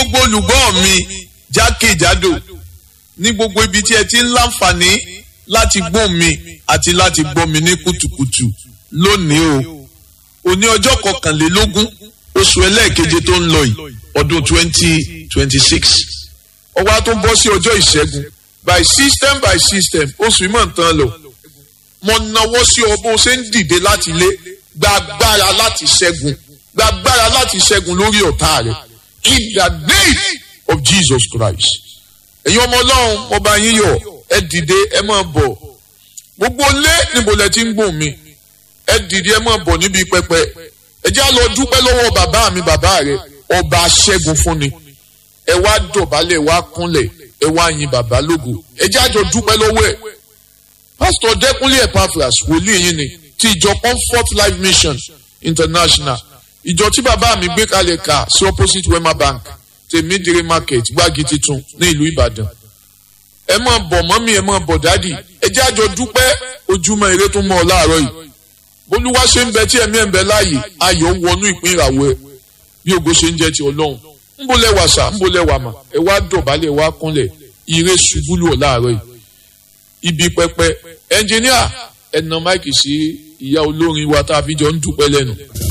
gbogbo olùgbọ́ mi jákèjádò ní gbogbo ibi tí ẹ ti ń láǹfààní láti gbọ́ mi àti láti gbọ́ mi ní kùtùkùtù lónìí o òní ọjọ́ kọkànlélógún oṣù ẹlẹ́ẹ̀keje tó ń lọ yìí ọdún twenty twenty six ọwọ́ á tó bọ́ sí ọjọ́ ìṣẹ́gun by system by system oṣù ìmọ̀ nǹkan lọ mo nawọ́ sí ọ bó ṣe ń dìde láti ilé gba agbára láti ṣẹ́gun gba agbára láti ṣẹ́gun lórí ọ̀tá rẹ̀ in the name of Jesus Christ ẹ̀yin ọmọ ọlọ́run mo bá yín yọ̀ ẹ dìde ẹ máa bọ̀ gbogbo lé níbo lẹ ti ń gbòòn mi ẹ dìde ẹ máa bọ̀ níbi pẹpẹ ẹ jẹ́ á lọ dúpẹ́ lọ́wọ́ bàbá mi bàbá rẹ̀ ọba aṣẹ́gun fún ni ẹ wá dọ̀bálẹ̀ ẹ wá kúnlẹ̀ ẹ wá yin bàbá lógo ẹ jẹ́ á jọ dúpẹ́ lọ́wọ́ ẹ̀ pásítọ̀ dẹ́kunlé epaphras wòlíì yín ni ti ìjọ comfort life mission international ìjọ tí bàbá mi gbé kalẹ̀ ká sí opposite wema bank tèmídìrí market gbági titun ní ìlú ìbàdàn ẹ máa bọ̀ mọ́mí ẹ máa bọ̀ dádì ẹ jẹ́ àjọ dúpẹ́ ojúmọ́ ire tó mọ́ ọ láàárọ̀ yìí bólúwa ṣe ń bẹ tí ẹ̀mí ẹ̀ ń bẹ láàyè ayọ̀ wọnú ìpín ìràwọ̀ ẹ bí ògo ṣe ń jẹ́ ti ọlọ́run ń bó lẹ́wà sà ń bó lẹ́wà mà ẹ wá dọ̀bálẹ̀ ẹ wá kúnlẹ̀ ire ṣubú lù ọ láàárọ̀ yìí ibi pẹpẹ ẹnjìníà ẹnà máìkì sí ìyá olórin wa tá a fi jọ ń dúpẹ́ lẹ́nu.